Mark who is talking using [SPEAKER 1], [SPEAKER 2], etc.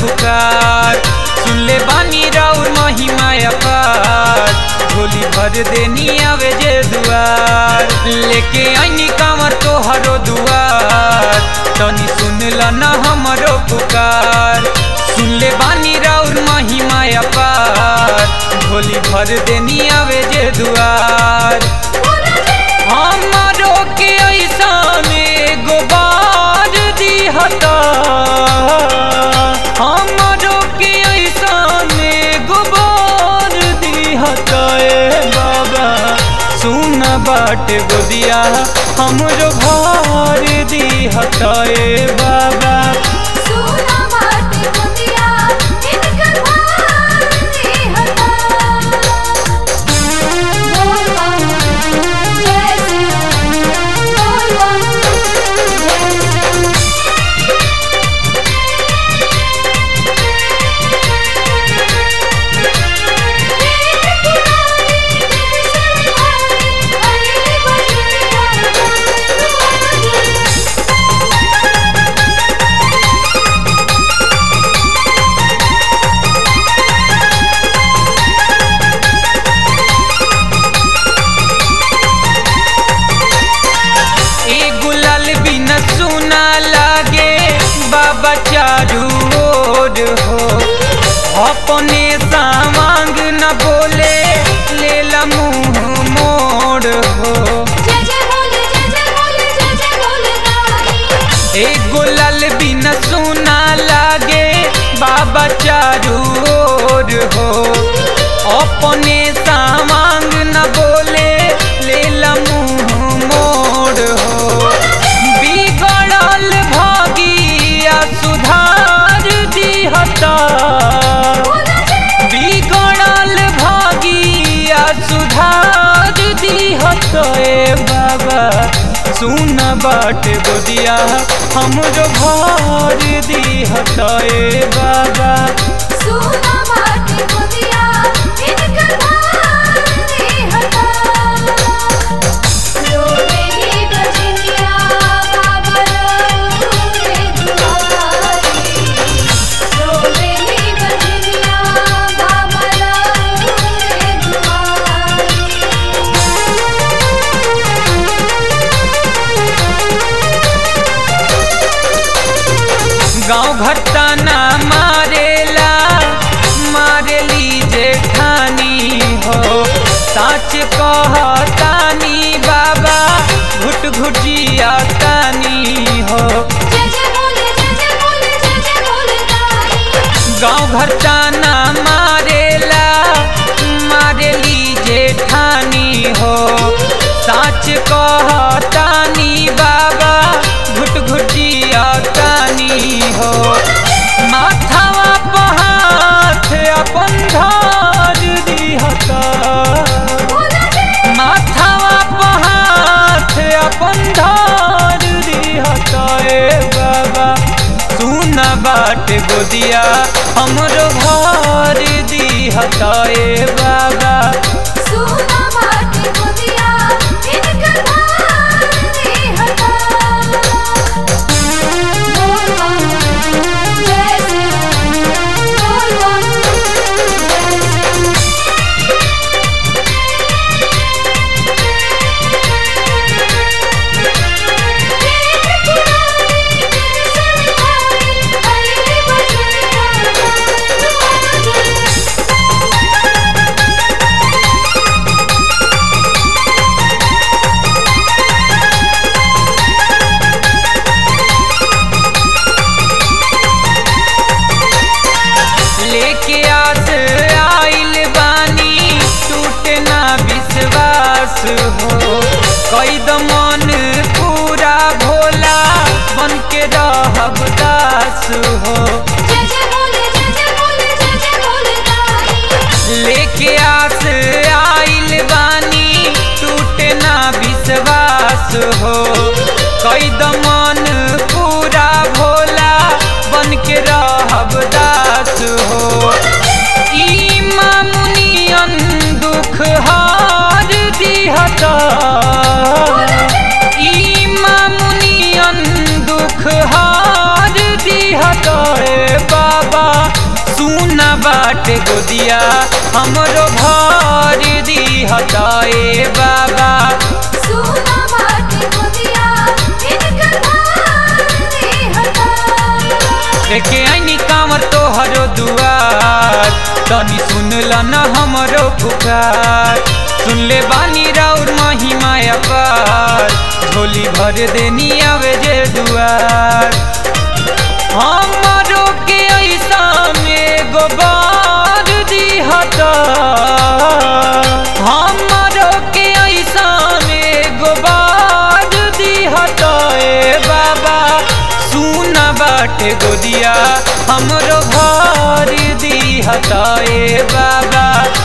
[SPEAKER 1] पुकार सुन ले बानी राउर महिमा अपार झोली भर देनी आवे जे दुआर लेके आईनी कांवर तोहरो दुआर तनी सुन ल न हमरो पुकार सुन ले बानी राउर महिमा अपार झोली भर देनी आवे जे दुआर हमारो के ऐसन एगो बार दिहता हमारो के ऐसन एगो बार दिहता ए बाबा सुन बाट गोदिया हमरो भार दिहता ए बाबा
[SPEAKER 2] सोना माटे गोदिया इनकर भार देहता बोल बाबा जय श्री बोल बाबा जय श्री
[SPEAKER 1] ए गुलाल बिना सुना लागे बाबा चारू ओर हो अपने सामांग न बोले लेला मुंह मोड़ हो
[SPEAKER 2] जय जय बोले जय जय बोले जय जय बोले दाई
[SPEAKER 1] ए गुलाल बिना सुना लागे बाबा चारू ओर हो अपने सामांग न बोले लेला मुंह मोड़ हो बिगड़ल भागिया सुधार दिहता बिगड़ल भागिया सुधार दिहत ए बाबा सुन बाट गोदिया हमरो भार दिहत ए बाबा
[SPEAKER 2] सोना माटे गोदिया इनकर भार देहता रोवेली बजनिया बाबा रे दुआरी रोवेली बजनिया बाबा रे
[SPEAKER 1] गाँव घर ताना मारेला मारेली जेठानी हो साच कहतानी बाबा घुट घुटिया तानी हो
[SPEAKER 2] जय जय बोले जय जय बोले जय जय बोले दाई
[SPEAKER 1] गाँव घर ताना मारेला मारेली जेठानी हो साच कहतानी बाबा घुट घुटिया तानी हो माथावा पहाथ अपन धार दिहता माथावा पहाथ अपन धार दिहता ए बाबा सुन बाट गोदिया हमरो भार दिहता ए बाबा
[SPEAKER 2] सोना माटे गोदिया इनकर भार देहता बोल बाबा जय श्री बोल बाबा जय श्री
[SPEAKER 1] लेके आस आइल बानी टूटे ना विश्वास हो कई मन पूरा भोला बन के रहब दास हो
[SPEAKER 2] जय जय बोले जय जय बोले जय जय बोले दाई
[SPEAKER 1] लेके आस आइल बानी टूटे ना विश्वास हो कई मन पूरा भोला बन के रहब दास हो ई मामुनियन दुख हार दिहता ई मामुनियन दुख हार दिहता ए बाबा बाटे गोदिया हमरो भर दिहता ए बाबा
[SPEAKER 2] सुना बाटे गोदिया इनकर भार देहता
[SPEAKER 1] लेके आईनी कांवर तोहरो दुआर तनी सुन ल न हमरो पुकार सुन ले बानी राउर महिमा अपार झोली भर देनी आवे जे दुआर हमरो के ऐसा में गोबार दिहता हमरो के ऐसा में गोबार दिहता ए बाबा सुना बाटे गोदिया हमरो भार दिहता ए बाबा